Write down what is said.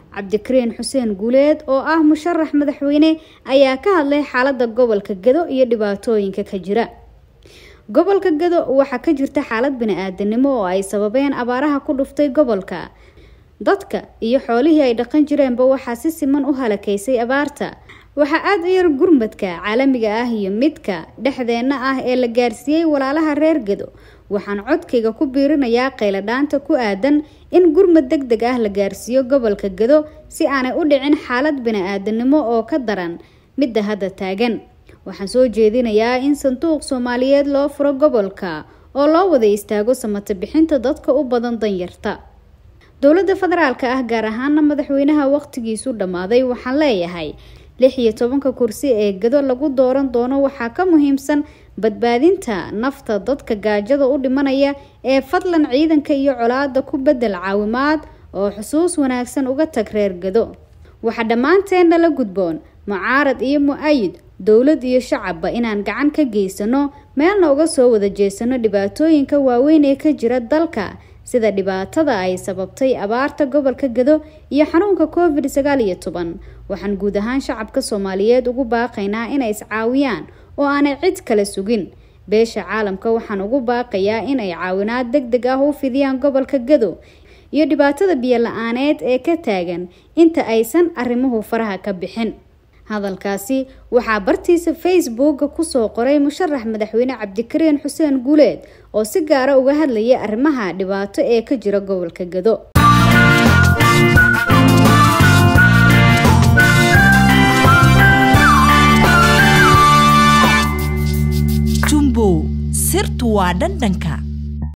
cabdikariin xuseen guuleed oo ah musharax madaxweyne ayaa ka hadlay xaalada gobolka gado iyo dhibaatooyinka ka jira gobolka gado waxaa ka jirta xaalad bani-aadanimo oo ay sababeen abaaraha ku dhuftay gobolka dadka iyo xoolihii ay dhaqan jireenba waxaa si siman u halakaysay abaarta waxaa aada u yar gurmadka caalamiga ah iyo midka dhexdeenna ah ee la gaarsiiyey walaalaha reer gado waxaan codkayga ku biirinayaa qayladhaanta ku aadan in gurmad deg deg ah la gaarsiiyo gobolka gado si aanay u dhicin xaalad bani-aadanimo oo ka daran midda hadda taagan waxaan soo jeedinayaa in sanduuq soomaaliyeed loo furo gobolka oo loo wada istaago samata bixinta dadka u badan danyarta dowladda federaalka ah gaar ahaana madaxweynaha waqtigiisu dhammaaday waxaan leeyahay lix iyo tobanka kursi ee gado lagu dooran doono waxaa ka muhiimsan badbaadinta nafta dadka gaajada u dhimanaya ee fadlan ciidanka iyo colaada ku bedel caawimaad oo xusuus wanaagsan uga tag reer gado waxaa dhammaanteenna la gudboon mucaarad iyo mu-ayid dowlad iyo shacabba inaan gacan ka geysano meelna uga soo wada jeesano dhibaatooyinka waaweyn ee ka jira dalka sida dhibaatada ay sababtay abaarta gobolka gado iyo xanuunka covid sagaal iyo toban waxaan guud ahaan shacabka soomaaliyeed ugu baaqaynaa inay iscaawiyaan oo aanay cid kale sugin beesha caalamka waxaan ugu baaqayaa inay caawinaad deg deg ah u fidiyaan gobolka gado iyo dhibaatada biyo la-aaneed ee ka taagan inta aysan arrimuhu faraha ka bixin hadalkaasi waxaa bartiisa facebooka kusoo qoray musharax madaxweyne cabdikariin xuseen guuleed oo si gaara uga hadlayay arrimaha dhibaato ee ka jira gobolka gado jumbow sirtu waa dhandhanka